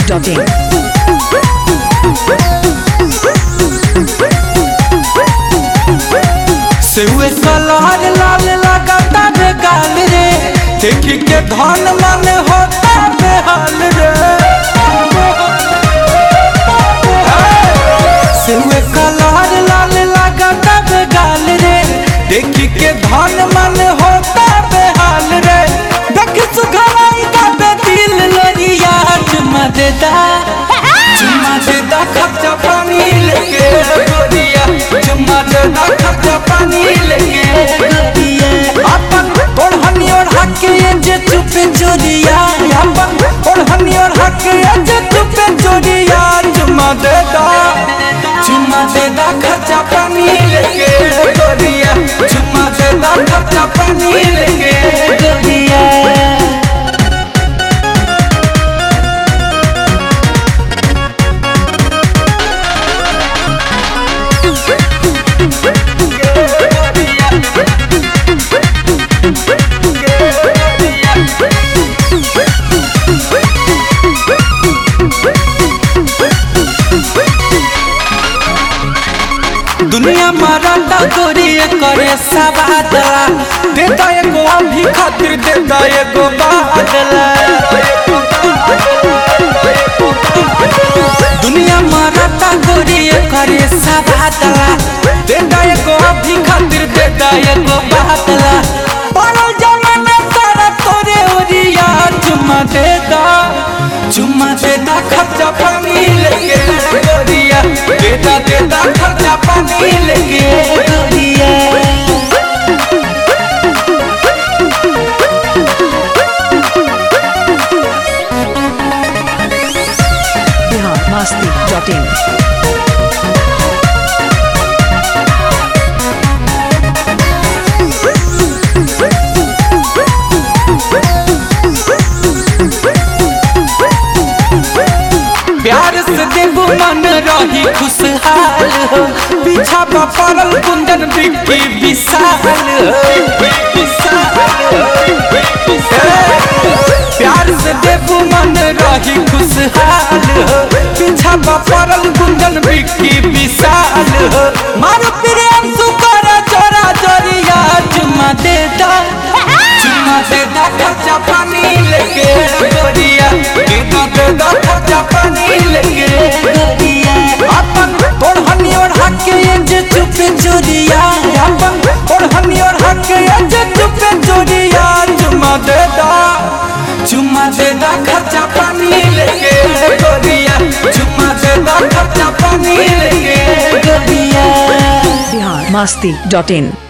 biharmasti.in सेवे सलार लाल लगाता रे गाल रे देखी के धन मन होता बेहाल रे सेवे कलार लाल लगाता रे गाल रे देखी के धन मन होता बेहाल रे देख सुघराई का बे दिल लरिया चुमा देता चुमा देता खर्चा पानी लेके गोरिया चुमा देता खर्चा पानी लेके गोरिया अपन ओढ़नी और हके जे चुपे चोरिया अपन ओढ़नी और हके जे चुपे चोरिया चुमा देता चुमा देता खर्चा पानी लेके गोरिया चुमा देता खर्चा पानी लेके गोरिया दुनिया मरता गोरी करे सबादला देता एगो अभी खातिर देता एगो बादला दुनिया मरता गोरी करे सबादला देता एगो अभी खातिर देता एगो बादला पड़ल जमाना सारा तोरे ओरिया चुमा देता चुमा देता खर्चा पानी लेके गोरिया देता देता खर्चा पानी लेके गोरिया biharmasti.in प्यार से देबू मन रही खुशहाल हो पीछा पर पड़ल कुंदन बिक्की विशाल हो प्यार से देबू मन रही खुशहाल हो पीछा पर पड़ल कुंदन बिक्की विशाल हो मार प्रेम सुकर जोरा जोरिया चुमा देता चुमा देता खर्चा पानी लेके गोरिया देता देता खर्चा पानी लेके गोरिया अपन ओढ़नी और हके जे चुपे चोरिया अपन ओढ़नी और हके जे चुपे चोरिया चुमा देता चुमा देता खर्चा पानी लेके गोरिया चुमा देता खर्चा पानी लेके गोरिया biharmasti.in